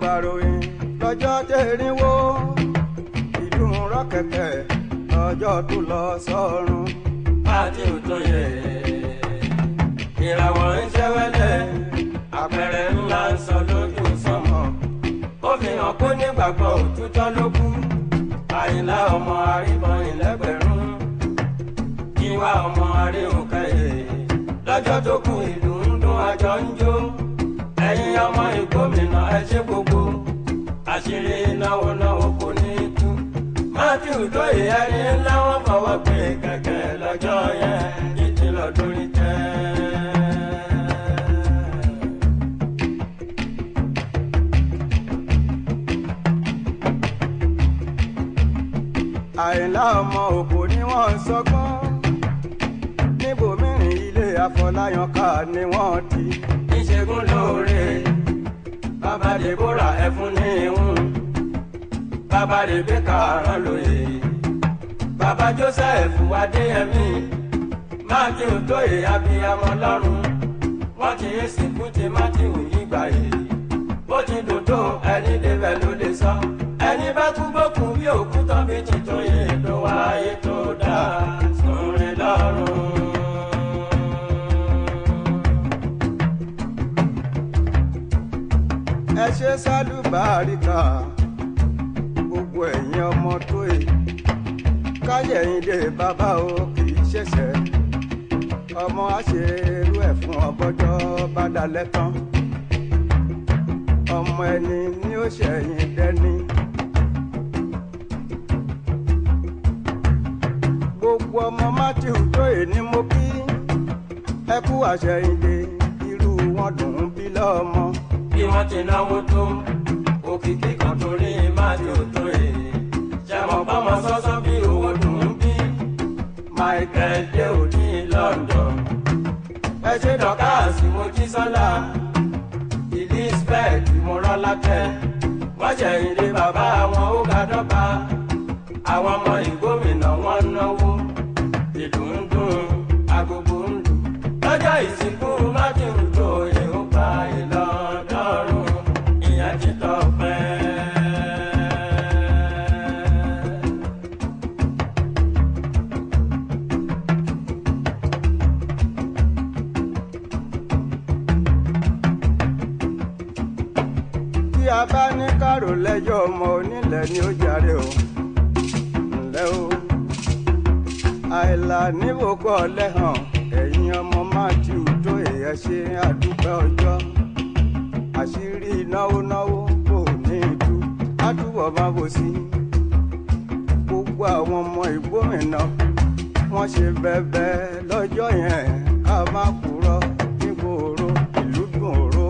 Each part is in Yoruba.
kàròyìn lọ́jọ́ tẹ̀rínwó ìdùn rọ́kẹ̀kẹ̀ lọ́jọ́ tó lọ sọ́run. Pàtí òtóye ìràwọ̀ ń ṣẹ́wẹ́lẹ̀ àpẹẹrẹ ńlá ń sọ lójú sọmọ. Ó fi hàn kó nígbàgbọ́ òtútọ́ ló kú. Àyìnlá ọmọ àríbọn ìlẹ́gbẹ̀rún. Ìwà ọmọ àríhùnkẹ́yẹ lọ́jọ́ tó kù ìlú ń dún àjọ ń jó. Ẹ̀yin ọmọ ìgbómìnà ẹ ṣe gbogbo. Àṣírí náwó náwó kò ní tú. Matthew tó ìyẹrí ńlá wọn fọwọ́ pé kẹ̀kẹ́ lọ́jọ́ yẹn ìtìlọ̀ lórí tẹ́. àyìnlá ọmọ òkò ni wọ́n ń sọgbọ́n níbòmíràn ilé àfọláyàn ká ni wọ́n ti. Ìṣègùn lóore bàbá Deborah ẹ̀fún ní ìhùn bàbá Rebecca rán lóye bàbá Joseph Adéyẹmí Matthew tó ìyàbíyamọ lọ́rùn wọ́n ti ń sìnkú ti Matthew yígbà yìí bó ti dùn tó ẹni débẹ̀ ló lè sọ ẹni bá kú gbókùn bí òkú tán bí tuntun yìí ló wáyé tó dáa sórin lọ́rùn. ẹ ṣe sálùbáríkà gbogbo ẹ̀yin ọmọ tó yìí káyẹ̀yìn dé bàbá o kì í ṣẹ̀ṣẹ̀ ọmọ àṣerú ẹ̀ fún ọbọjọ́ bá dalẹ̀ tán ọmọ ẹni ní ó ṣẹ̀yìn dẹ́ni. gbogbo ọmọ matthew tó yìí ni mo kí ẹ kú àṣẹyìndé irú wọn dùn ún bí lọ́mọ. bí wọ́n ti náwó tó òkìkí kan torí máàlì òtó èyí ṣẹ̀mọ̀ bọ́mọ sọ́sọ́ bí owó dùn ún bí michael dé òní london ẹ ṣe dọ́kàsí mojísọ́lá elizabeth mọ́rọ́lákẹ́ wọ́n ṣẹ̀yìn lé bàbá àwọn ó ga dọ́gba àwọn ọmọ ìgbómìnà wọn náwó ìlú ń dùn agogo ń lù lọ́jọ́ ìsìnkú mákìn tó èrò pa ìlọ́dọ̀ọ̀rùn ìyẹn ti tọpẹ́. bí a bá ní kárò lẹ́jọ́ ọmọ onílẹ̀ ni ó jàre o ǹlẹ́ o àìlà níwòkọ́ lẹ́hàn ẹ̀yin ọmọ matthew tó èèyàn ṣe àdúpẹ́ ọjọ́ àṣírí náwó náwó kò ní ìlú àtúbọ̀ máa bò sí gbogbo àwọn ọmọ ìgbómìnà wọ́n ṣe bẹ́ẹ̀bẹ́ lọ́jọ́ yẹn ká má kúrò nígboro ìlú gbòòrò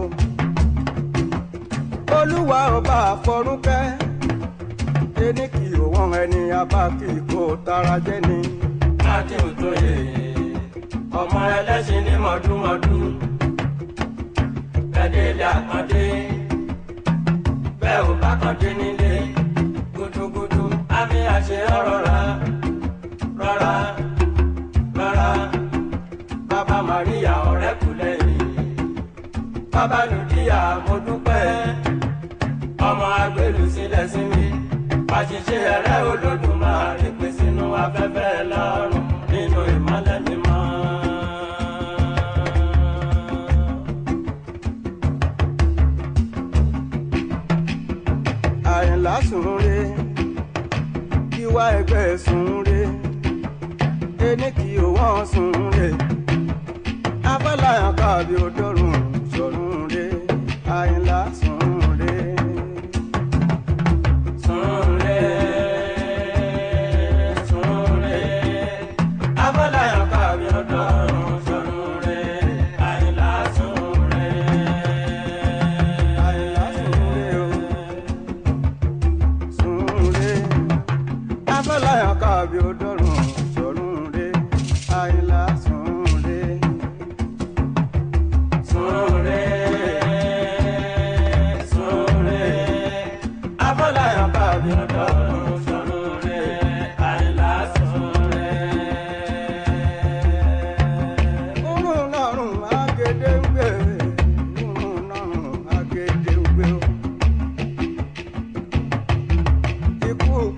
olúwa ọba àfọrúkẹ́ ẹni kì í wọ́n ẹni abá kì í kó tara jẹ́ ni. láti òtóye ọmọ ẹlẹ́sìn ní mọ̀dúnmọ̀dún gbẹ̀dẹ̀lẹ̀ àkàndé bẹ́ẹ̀ ò bá kàndé nílé gudugudu àmì àṣẹ rọra rọra rọra bàbá Maria ọ̀rẹ́kùlẹ̀yìn bàbá lùdíyà mo dúpẹ́ ọmọ agbèrú sílẹ̀ sí mi àṣìṣe ẹ̀rẹ́ Olódùmarè pè sínú afẹ́fẹ́ lọ́rùn nínú ìmọ́lẹ̀ mímọ́. àyìnlá sùnre kíwá ẹgbẹ́ sùnre ẹni kì í wọ́n sùnre afọláyàn káàbí odòrùn sọ̀rùnre àyìnlá sùnre. Súnre, súnre, abọ́láyàn kábí ọdọ́rùn súnre, àyìnlá súnre. àyìnlá sùnre o sùnre afọláyàn káàbí odòrùn sọ̀rùnre àyìnlá sùnre. Súnre,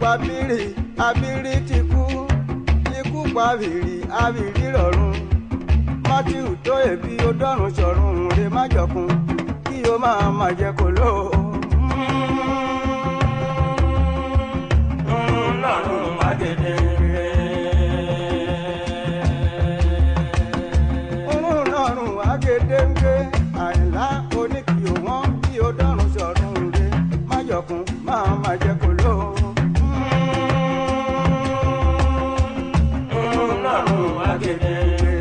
abiri abiri ti kú ikú pa abiri abiri rọ̀run matthew tó èbí ó dọ́run sọ̀run rè má jọkun kí o máa má jẹ kó ló. lọ́rùn mágèdè. òun lọ́rùn agédéńgbé àìlá oníkìó wọn kí o dọ́run sọ̀run rè má jọkun máa má jẹ kó ló. lọ́rùn mágèdè.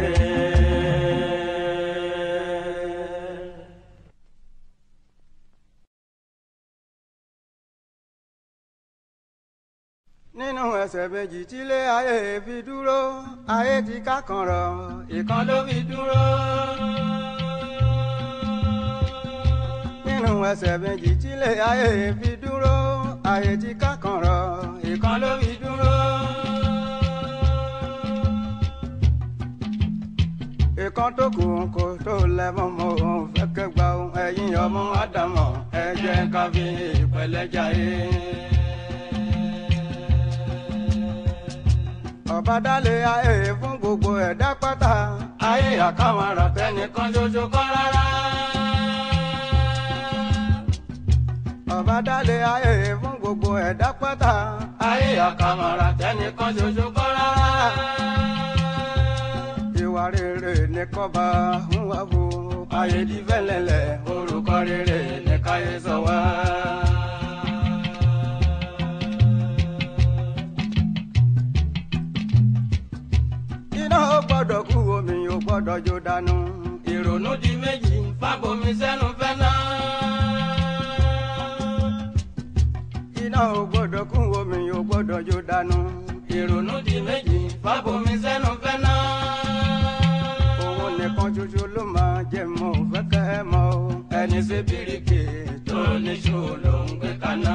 nínú ẹsẹ̀ méjì tílé ayé fi dúró ayé ti ká kan rọ̀ ìkan ló fi dúró. nínú ẹsẹ̀ méjì tílé ayé fi dúró ayé ti ká kan rọ̀ ìkan ló fi dúró. ìkan tó kù kò tó lẹ́mọ̀ mọ́ òun fẹ́ kẹgbà ohun ẹ̀yìn ọmọ ádámọ̀ ẹ jẹ́ ká fi ìpẹ́lẹ́ jayé. ọba dálé ayé fún gbogbo ẹ̀dá pátá ayé àkàmọ́ra tẹnìkan ṣoṣo kọ́ rárá. ọba dálé ayé fún gbogbo ẹ̀dá pátá ayé àkàmọ́ra tẹnìkan ṣoṣo kọ́ rárá. ìwà rere ní kọ́ba ń wá wo ayé di fẹ́lẹ́lẹ̀ orúkọ rere ní káyé sọ wá. iná ó gbọ́dọ̀ kú omi ò gbọ́dọ̀ jó dànù. ìrònú di méjì fábomi sẹ́nu fẹ́ náà. iná ò gbọ́dọ̀ kú omi ò gbọ́dọ̀ jó dànù. ìrònú di méjì fábomi sẹ́nu fẹ́ náà. òun nìkan ṣoṣo ló máa jẹ mọ́ ò fẹ́ kẹ́ ẹ mọ́ o. ẹni ṣe bíríkì tó níṣó ló ń gbé kaná.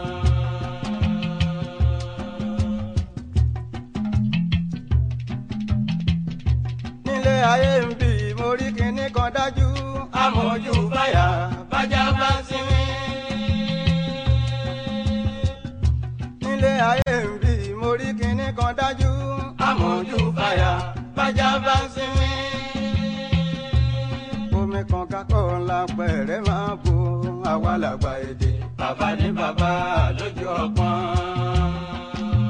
nílé ayé ń bì mo rí kinní kan dájú. amójú báyà bájá bá ń sinmi. nílé ayé ń bì mo rí kinní kan dájú. amójú báyà bájá bá ń sinmi. omi kan kakọ́ ńlá pẹ̀rẹ́ máa bo àwa làgbà èdè. bàbá ní bàbá lójú ọpọ́n.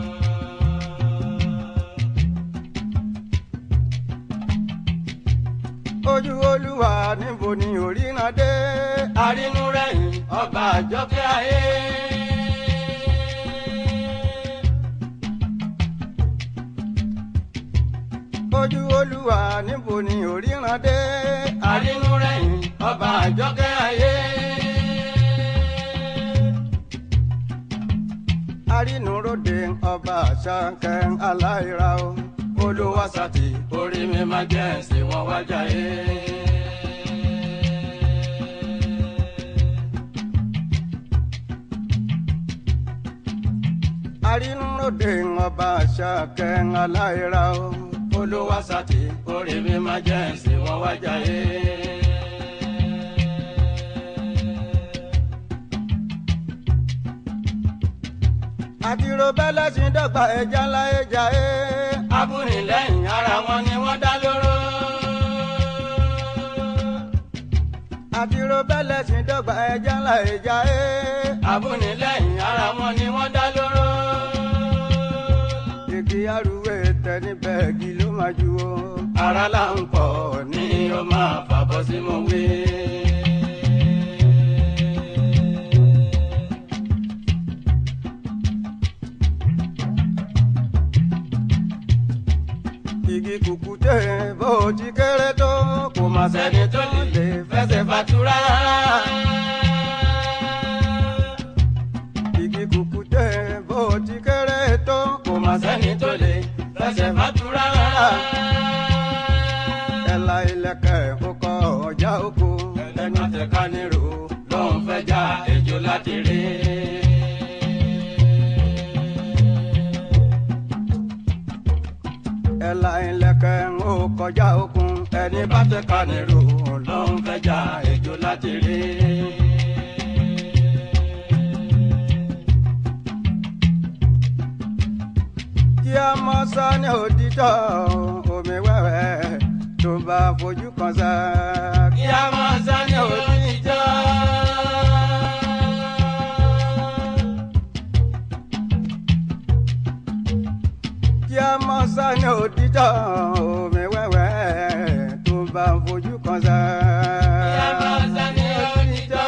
ojú olúwa níbo ni òríran dé. arínú rẹ̀yìn ọba àjọkẹ́ ayé. ojú olúwa níbo ni òríran dé. arínú rẹ̀yìn ọba àjọkẹ́ ayé. arínúróde ọba àṣàkẹ́ aláìra o. olùwàsàtì orí mi máa jẹ́ ẹ̀sìn wọn wájà yé. arínúróde ọba àṣàkẹ́ aláìra o. olùwàsàtì orí mi máa jẹ́ ẹ̀sìn wọn wájà yé. àtìrò bẹ́lẹ̀ sí dọ́gba ẹja ńlá ẹja ẹ. abúnilẹ́yìn ara wọn ni wọ́n dá lóró. àtìrò bẹ́lẹ̀ sí dọ́gba ẹja ńlá ẹja ẹ. abúnilẹ́yìn ara wọn ni wọ́n dá lóró. igi arúgbó tẹni bẹ́ẹ̀gì ló máa ju o. ara là ń pọ̀ ní o máa fàbọ̀ sí mo wí. igi kùkùté bó ti kéré tó kò má sẹ́ni tó lè fẹsẹ̀ fàtúrà. igi kùkùté bó ti kéré tó kò má kò sẹ́ni tó lè fẹsẹ̀ fàtúrà. ẹ̀la ilẹ̀kẹ̀ ọkọ̀ ọjà oko. ẹni tẹ̀ka nírò ló ń fẹ́ já ejò láti rí. ẹ̀la ilẹ̀kẹ̀ ọkọ̀ ọjà okun. ẹni bá tẹ̀ka nírò ló ń fẹ́ já ejò láti rí. mọ sọ ní òtítọ́ omi wẹ́wẹ́ tó bá fojú kan sá. kí a máa sọ ní òtítọ́. kí a mọ sọ ní òtítọ́ omi wẹ́wẹ́ tó bá fojú kan sá. kí a máa sọ ní òtítọ́.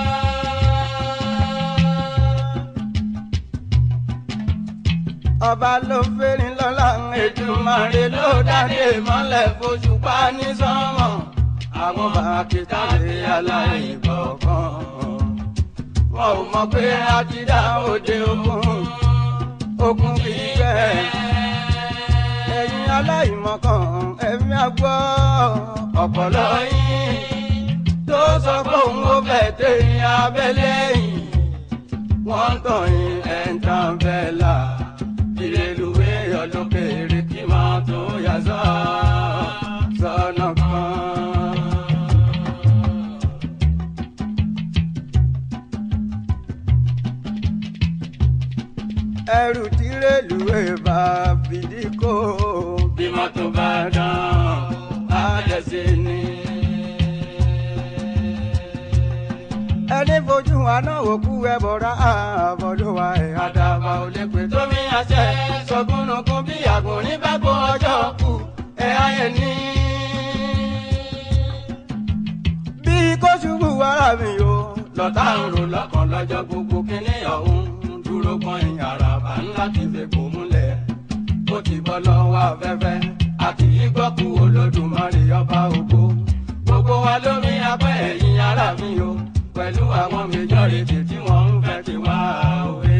ọba ló fẹ́rin lọ́la Èdùmàrè ló dáde mọ́lẹ̀ fòṣùpá ní sánmọ̀ àwọn bàkítàlẹ̀ aláìgbọ̀kan wọn ò mọ̀ pé a ti dá òde ogun ogun kì í fẹ́ ẹ̀yin aláìmọ̀kan ẹ̀mí àgbọ̀ ọ̀pọ̀lọ́ yín tó sọ pé òun ò fẹ́ tẹ̀yìn abẹ́lé yìí wọ́n tàn yín ẹ̀ ń tàn bẹ́ẹ̀ là ìrèlúwé ọlọ́kẹ́rẹ́ kí máa tó yà sọ sọ́nà kan. ẹrù tí rélùwé bá fìdí kó bí mọ́tò bá dán á dẹ̀sẹ̀ ni. ẹni fojú wa náà wò kú ẹ bọ̀rọ̀ àbọ̀dọ̀ wa ẹ̀ àdàbà ò lè pè tó mi àṣẹ sọgúnnugún bí àgùn nígbàgbọ́ ọjọ́ kù ẹ̀ ayẹ̀ ní. bí kò ṣubú wàrà mi o lọ́tà ń rò lọ́kàn lọ́jọ́ gbogbo kínní ọ̀hún dúró kan ìyàrá bá ńlá ti fi kò múlẹ̀ ó ti bọ́ lọ́wọ́ afẹ́fẹ́ àti ìgbọ́kú olódùmarè ọba ògo gbogbo wa lómi apẹ́ ẹ̀yìn ara mi o pẹ̀lú àwọn méjọ́rìtì tí wọ́n ń fẹ́ ti wá òwe.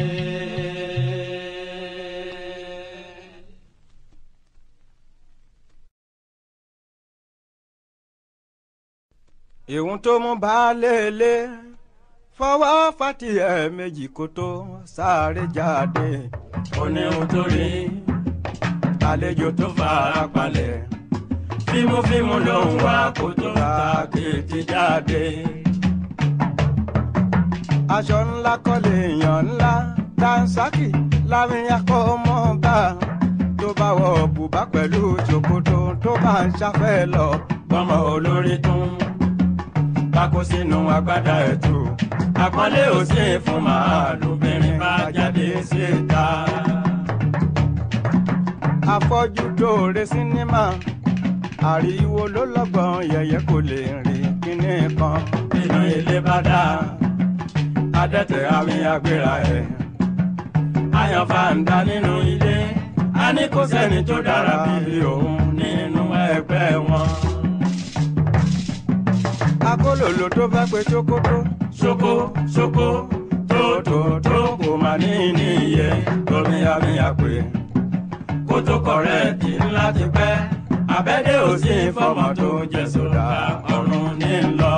ìhun tó mú baálé ilé fọwọ́ fati ẹ̀ méjì kó tó sáré jáde ó ní ohun tó rí àlejò tó fara palẹ̀ fímúfímú ló ń wá kó tó ta kéèké jáde aṣọ ńlá kọ́lé èèyàn ńlá dansaki láwìn akọ́mọ́ba tó bá wọ bùbá pẹ̀lú ṣòkòtò tó bá ń ṣàfẹ́ lọ gbọ́mọ olórí tún bákó sínú agbádá ẹ̀tù àpọ́nlé ò sí fún màálùbìnrin bá jáde síta. afọ́jú dóore sinimá àríwo ló lọ́gbọ̀n yẹ̀yẹ́ kò lè rìn kíní kan nínú ilé bá dáa adẹ́tẹ̀ àmì àgbéra ẹ̀. Ayọ̀ fàǹdà nínú ilé, a ní kò sẹ́ni tó dára bí òun nínú ẹgbẹ́ wọn. Akólòlò tó fẹ́ pe ṣókótó. Ṣókó ṣókó tó tó tó kò má ní ní iye tómi àmì àpè. Kótó kọ̀rẹ́ẹ̀tì ńlá ti pẹ́, àbẹ́dẹ́ ò sí fọ́mọ tó jẹ sódà ọ̀run ní lọ.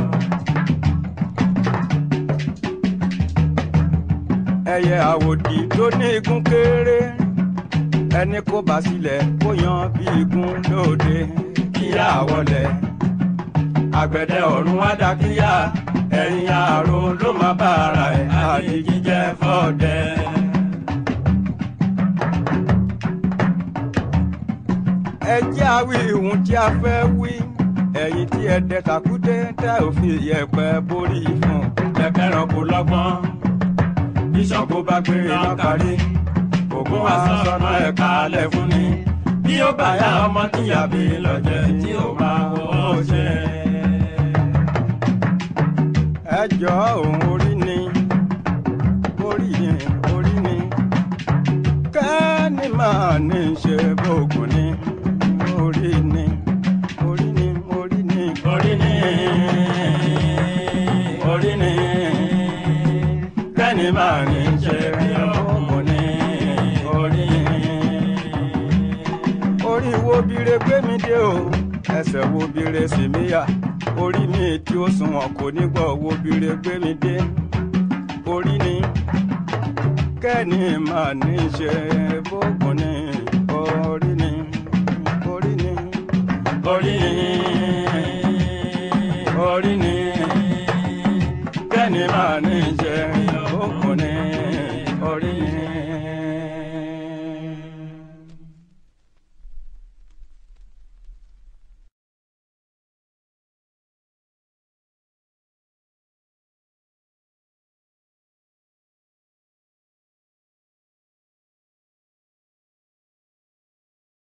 ẹyẹ àwòdì tó ní igun kéré ẹni kó bá sílẹ̀ kó yan bí igun lóde kíyà wọlé àgbẹ̀dẹ ọ̀run wá dá kíyà ẹ̀yìn àrò ló má bá ara ẹ̀ àti jíjẹ fọ́ọ̀dẹ. ẹ jẹ́ àwí ìhun tí a fẹ́ wí ẹ̀yin tí ẹ dẹ tàkúté tẹ́ òfin yẹ̀pẹ̀ borí fún ẹ̀kẹ́ràn kò lọ́gbọ́n bíṣọ̀bù bá gbé iná kárí ògùn wa sọ̀nà ẹ̀ka alẹ́ fún ni bí ó bá yá ọmọ tíyàbí lọ́jẹ́ tí ó máa wọ́ ṣe. ẹ jọ òun orí ni orí ni orí ni kẹ́ni máa ní ṣe bóògùn ni orí ni orí ni orí ni orí ni orí ni kẹ́ni máa ní ṣe bí ọmọ ní orí. orí wo bire gbé mi dé o ẹsẹ̀ wo bire sì mí yà orí mi tí ó sunwọ̀n kò ní gbọ́ wo bire gbé mi dé orí ni kẹ́ni máa ní ṣe bókun ní orí ni orí ni orí ni.